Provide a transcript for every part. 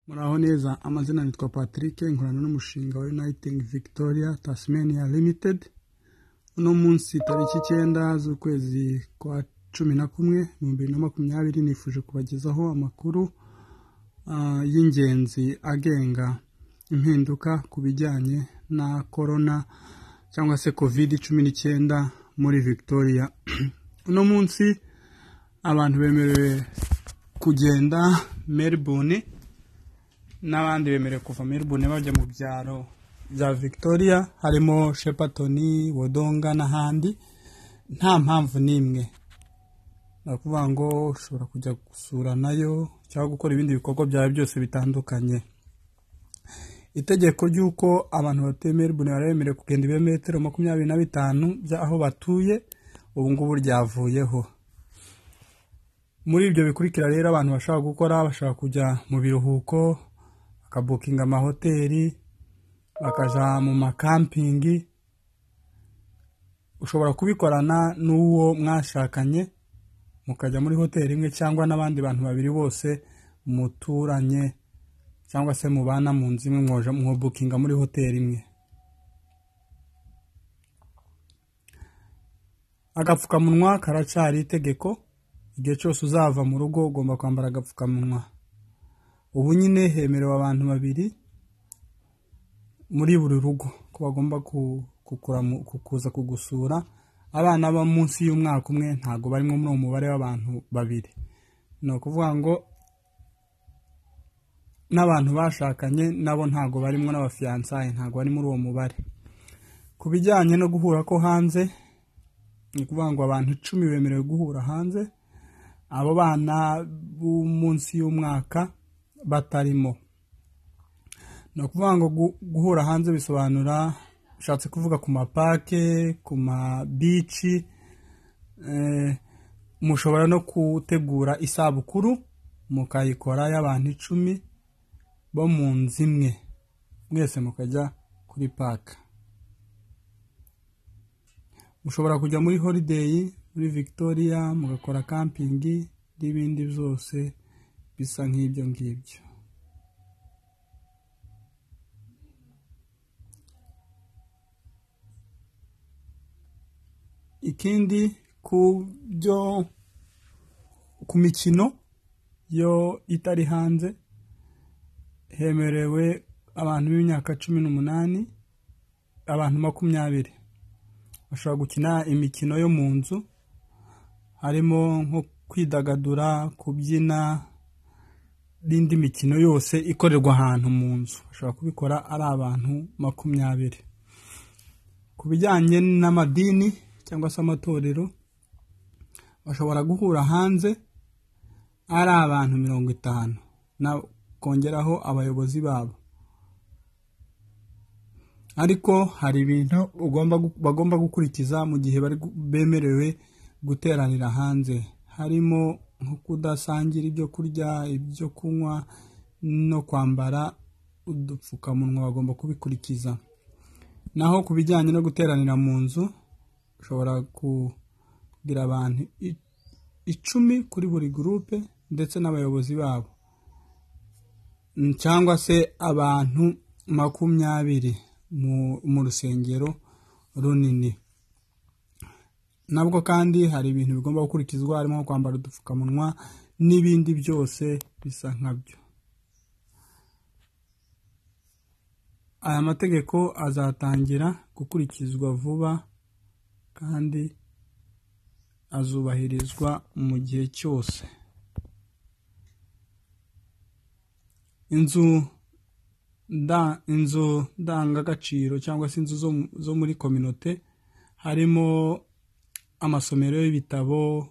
muraho neza amazina nitwa patrick nkorana n'umushinga wa uniting victoria tasmania limited uno munsi tariki icyenda z'ukwezi kwa cumi na kumwe ibihumbi bibiri na makumyabiri nifuje kubagezaho amakuru ah, y'ingenzi agenga impinduka ku bijyanye na korona cyangwa se covid cumi n'icyenda muri victoria uno munsi abantu bemerewe kugenda melbourne n'abandi bemerewe kuva melbourne bajya mu byaro bya victoria harimo shepatoni wodonga n'ahandi nta mpamvu n'imwe ni ukuvuga ngo ushobora kujya gusura nayo cyangwa gukora ibindi bikorwa byawe byose bitandukanye itegeko ry'uko abantu batuye melbourne bari bemerewe kugenda ibirometero makumyabiri na bitanu by'aho batuye ubu ngubu ryavuyeho muri ibyo bikurikira rero abantu bashaka gukora bashaka kujya mu biruhuko bakabukinga amahoteli bakajya mu makampingi ushobora kubikorana n'uwo mwashakanye mukajya muri hoteli imwe cyangwa n'abandi bantu babiri bose muturanye cyangwa se mubana mu nzu imwe mwoja- mwobukinga muri hoteli imwe agapfukamunwa karacari itegeko igihe cyose uzava mu rugo ugomba kwambara agapfukamunwa ubu nyine hemerewe abantu babiri muri buri rugo ko bagomba ku- kukuramu- ku- kuza kugusura abana bo munsi y'umwaka umwe ntabwo barimo muri uwo mubare w'abantu babiri ni ukuvuga ngo n'abantu bashakanye nabo ntabwo barimo n'abafiyansaye ntabwo bari muri uwo mubare ku bijyanye no guhura ko hanze ni ukuvuga ngo abantu icumi bemerewe guhura hanze abo bana bo munsi y'umwaka batarimo ni ukuvuga ngo gu- guhura hanze bisobanura bishatse kuvuga ku mapake ku mabici eh, mushobora no gutegura isabukuru mukayikora y'abantu icumi bo mu nzu imwe mwese mukajya kuri paka mushobora kujya muri holiday muri victoria mugakora kampingi n'ibindi byose bisa nk'ibyo ngibyo ikindi ku byo ku mikino yo itari hanze hemerewe abantu b'imyaka cumi n'umunani abantu makumyabiri bashobora gukina imikino yo mu nzu harimo nko kwidagadura kubyina n'indi mikino yose ikorerwa ahantu mu nzu bashobora kubikora ari abantu makumyabiri ku bijyanye n'amadini cyangwa se amatorero bashobora guhura hanze ari abantu mirongo itanu na kongeraho abayobozi babo ariko hari ibintu ugomba gu- bagomba gukurikiza mu gihe bari gu- bemerewe guteranira hanze harimo nko kudasangira ibyo kurya ibyo kunywa no kwambara udupfukamunwa bagomba kubikurikiza naho ku bijyanye no guteranira mu nzu ushobora kugira abantu i- icumi kuri buri gurupe ndetse n'abayobozi babo Mm, cyangwa se abantu makumyabiri mu- mu rusengero runini nabwo kandi hari ibintu bigomba gukurikizwa harimo nko kwambara udupfukamunwa n'ibindi byose bisa nkabyo aya mategeko azatangira gukurikizwa vuba kandi azubahirizwa mu gihe cyose inzu nda- inzu ndangagaciro cyangwa se inzu zo mu- zo muri kominote harimo amasomero y'ibitabo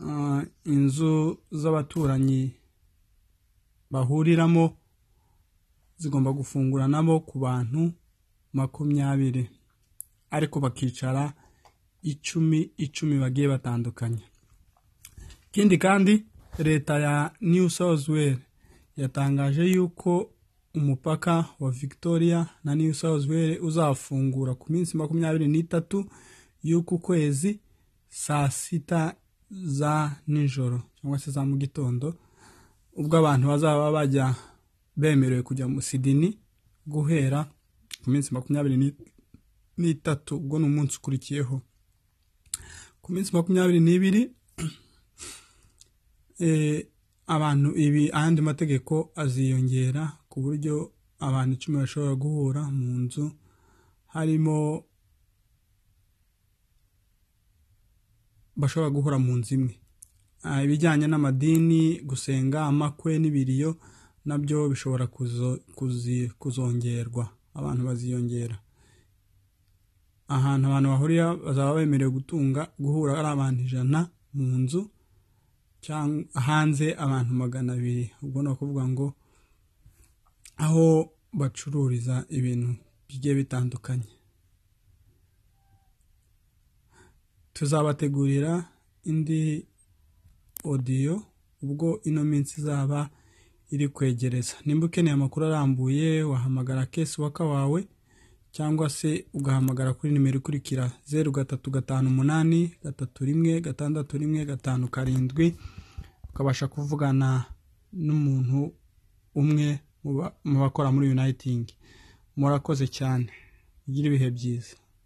ah, inzu z'abaturanyi bahuriramo zigomba gufunguranamo ku bantu makumyabiri ariko bakicara icumi icumi bagiye batandukanye ikindi kandi leta ya new south wales yatangaje yuko umupaka wa victoria na new south wales uzafungura ku minsi makumyabiri n'itatu y'uku kwezi saa sita za nijoro cyangwa se za mu gitondo ubwo abantu bazaba bajya bemerewe kujya mu sidini guhera ku minsi makumyabiri ni- n'itatu ubwo ni umunsi ukurikiyeho ku minsi makumyabiri n'ibiri eh, abantu ibi ayandi mategeko aziyongera ku buryo abantu icumi bashobora guhura mu nzu harimo bashobora guhura mu nzu imwe Ah, ibijyanye n'amadini gusenga amakwe n'ibiriyo nabyo bishobora kuzo- kuzi- kuzongerwa abantu baziyongera ahantu abantu bahurira bazaba bemerewe gutunga guhura ari abantu ijana mu nzu cyangwa hanze abantu magana abiri ubwo ni ukuvuga ngo aho bacururiza ibintu bigiye bitandukanye tuzabategurira indi odiyo ubwo ino minsi izaba iri kwegereza nimba ukeneye amakuru arambuye wahamagara kesi waka wawe cyangwa se ugahamagara kuri nimero ikurikira zeru gatatu gatanu umunani gatatu rimwe gatandatu rimwe gatanu karindwi ukabasha kuvugana n'umuntu umwe mu ba- mu bakora muri uniting murakoze cyane mugire ibihe byiza